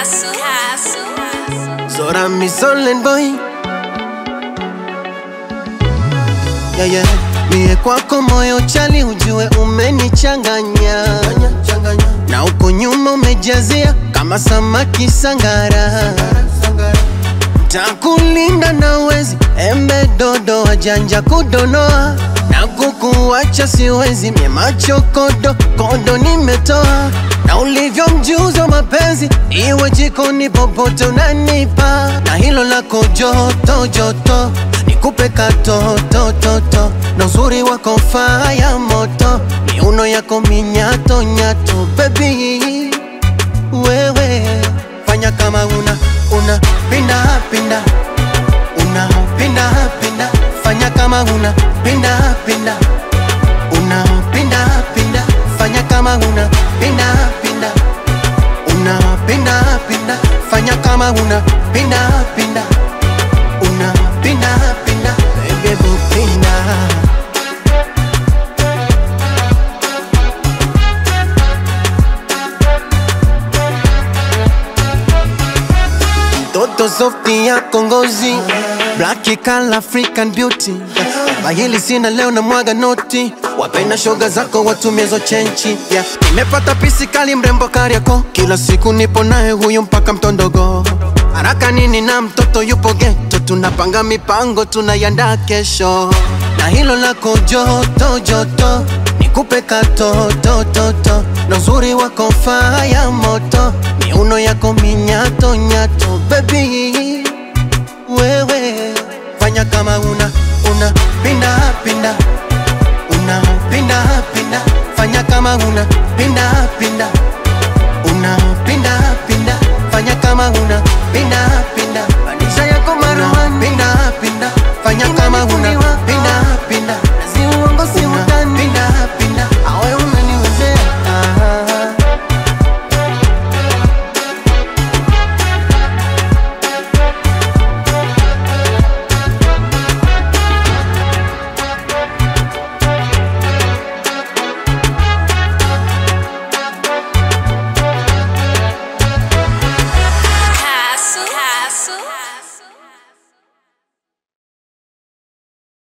Castle. Castle. Zora mi Solen boy yeah, yeah. Mie kwako moyo chali ujue umenichanganya na uko nyuma umejazia kama samaki sangara takulinda na wezi embe dodo wajanja kudonoa na kukuacha siwezi mie macho kodo kodo nimetoa na ulivyo mjuzi wa mapenzi iwe jikoni popote unanipa na hilo lako joto joto nikupe katotototo na uzuri wako faya moto miuno yako minyato nyato bebi wewe fanya kama una una pinda pinda una pinda pinda fanya kama una pinda pinda una pinda pinda fanya kama una pinda pinda una pinda pinda fanya kama una pinda pinda una pinda pinda bebe bupinda Toto softi ya kongozi Black kala African beauty Bahili sina leo na mwaga noti Wapenda shoga zako watumiezo chenchi yeah. Nimepata pisi kali mrembo Kariako Kila siku nipo naye huyu mpaka mtondogo Haraka nini na mtoto yupo geto Tunapanga mipango tunayanda kesho Na hilo lako joto joto Nikupe katotototo Na uzuri wako faya moto Miuno yako minyato nyato Baby wewe Fanya kama una una pinda pinda Una pinda pinda Fanya kama una pinda pinda Una pinda pinda Fanya kama una pinda pinda Manisha yako maruani Pinda pinda Fanya kama una